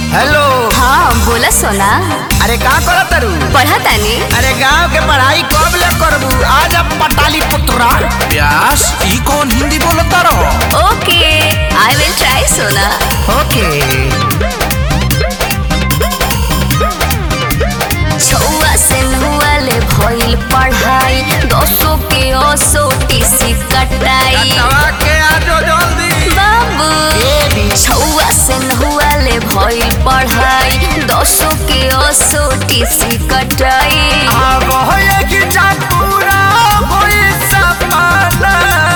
Hello हाँ बोला सोना अरे का करत तारू पढ़ा तानी अरे गांव के पढ़ाई कब ले करबू आज अब पटाली पुत्रा व्यास ई कौन हिंदी बोलता रहो ओके आई विल ट्राई सोना ओके छुआ से नुआ ले भइल पढ़ाई दसो के ओसो टीसी कटाई के आजो जल्दी बाबू छुआ से नुआ ले भइल पढ़ाई दसो के ओसो टीसी कटाई अब होए कि पूरा होए सपना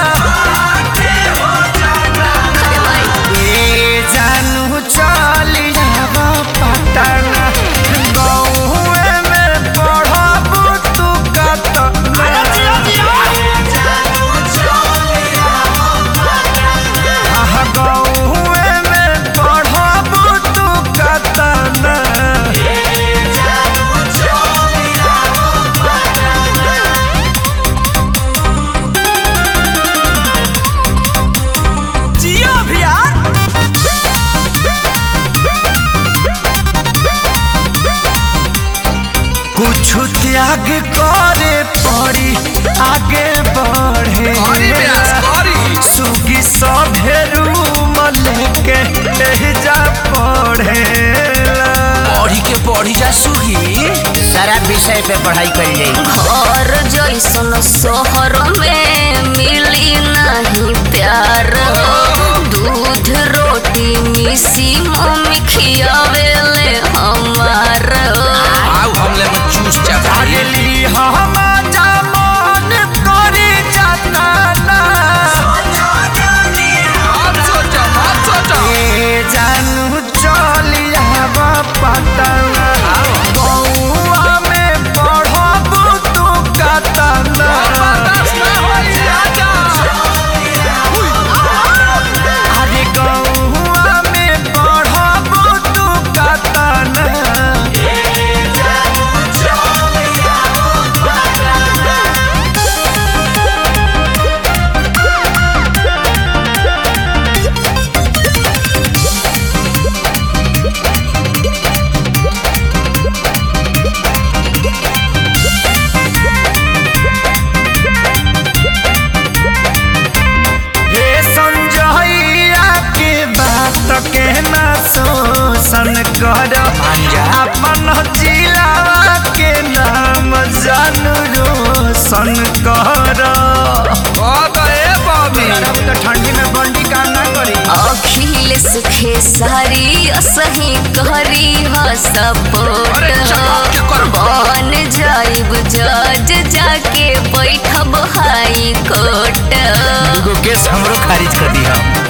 अरे भाई ए जानू चली जाब पटना गौए में पढ़बू तू कतना आह, गौए में पढ़बू तू कतना जियो भैया कुछ त्याग करे पड़ी आगे बढ़े अरे व्यास करी सुगी सभे रूम लेके जा पढ़े पढ़ी के पढ़ी जा सुही सारा विषय पे पढ़ाई कर जाई घर जैसन शहर में मिली नहीं प्यार दूध रोटी मिसी मम्मी खियावेले हमार आओ हमले में चूस जा भाई अगली हम जमान करी जाता मत सोचा मत सोचा ए जानू चलिया पटना बउआ में पढ़बू तू कतना बर्दाश्त ना होई आजा अरे गौआ में पढ़बू तू कतना हे संजइया के बात के ना शोषण कर अपन जिला के नाम जानू रोशन कर कद ए बबी ठंडी में बंडी काम ना करी अखिलेश खेसारी असही करी ह सपोर्ट अरे चमक के कर। बन जाइब जज जाके बैठब हाई कोर्ट दूगो केस हमरो खारिज कर दी हम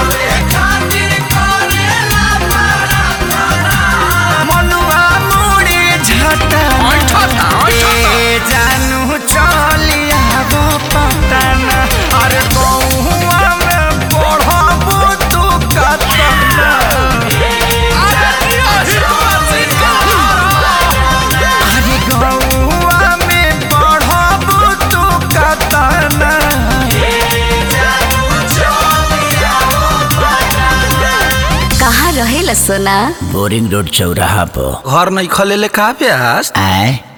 मनुआ मुड़ी झटा ऐठा था, ऐठा था। ए जानू चलिया पटना अरे गौआ में पढ़बू तू कतना अरे गौआ में पढ़बू तू कतना कहाँ रहेला सोना बोरिंग रोड चौराहा पर घर नहीं खलेले का व्यास आए